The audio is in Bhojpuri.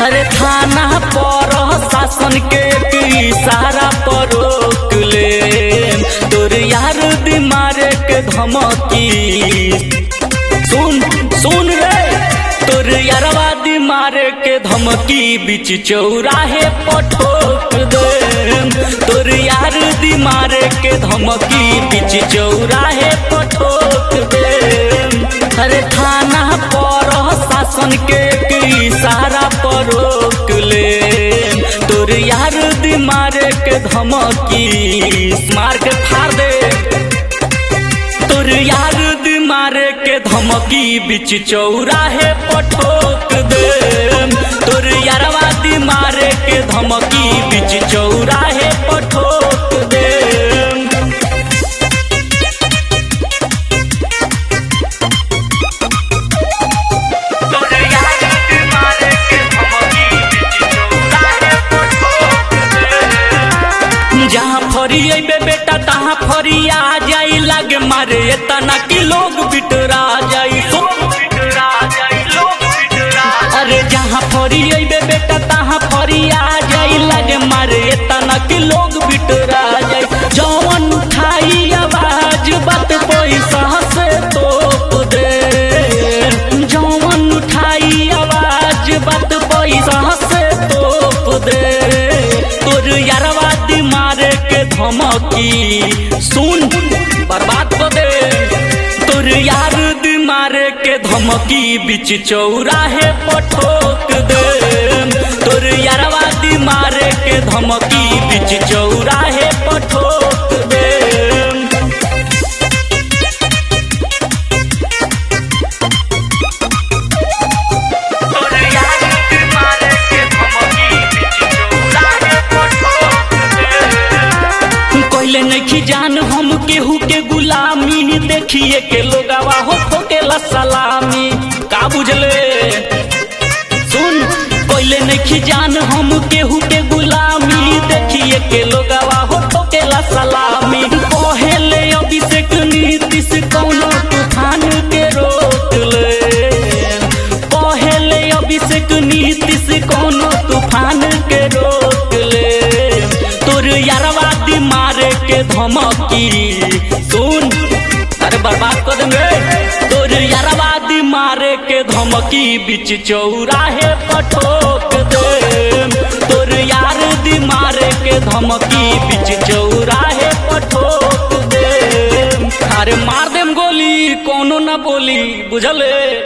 अरे थाना पर शासन के इशारा पर रोक ले तोर यार दिमारे के धमकी सुन सुन रे तोर यारवा दिमारे के धमकी बीच चौराहे पठोक दे तोर यार दिमारे के धमकी बीच चौराहे पठोक दे अरे थाना पर शासन के इशारा पर रोक ले तोर यार दिमारे के धमकी मार के फाड़ दे तोर यार दिमारे के धमकी बीच चौराहे पठोक दे तोर यारवा दिमारे के धमकी बीच चौराहे पठोक दे तोर यार दिमारे के धमकी बीच चौराहे पठोक दे जहाँ फरी अबे बेटा तहाँ फरी आ जाई लागे मारे तना कि लोग बिटरा जाई अरे जहाँ फरी अबे बेटा तहाँ फरी आ जाई लागे मारे तना कि लोग बिटरा जाई जौन उठाई आवाज बात पैसा से तोप दे जौन उठाई आवाज बात पैसा से तोप दे तोर यारवा दिमारे के धमकी सुन बर्बाद कर दे तोर यार दिमारे के धमकी बीच चौराहे पठोक दे तोर यारवा दिमारे के धमकी बीच चौराहे पठोक दे तोर यार दिमारे के धमकी बीच चौराहे पठोक दे कोइले नहीं जान हम केहू के गुलामी देखिए के लोगावा हो ठोकेला सलामी का बुझले सुन कोइले नहीं जान हम केहू के गुलामी देखिए के लोगावा हो ठोकेला सलामी पहले अभिषेक नीतीश कौनो तूफान के रोक ले पहले अभिषेक नीतीश कौनो तूफान के रोक ले तोर यारवा दिमारे के धमकी सुन अरे बर्बाद कर देंगे तोर यारवा दिमारे के धमकी बीच चौराहे पठोक दे तोर यार दिमारे के धमकी बीच चौराहे पठोक दे अरे मार देम गोली कोनो ना बोली बुझले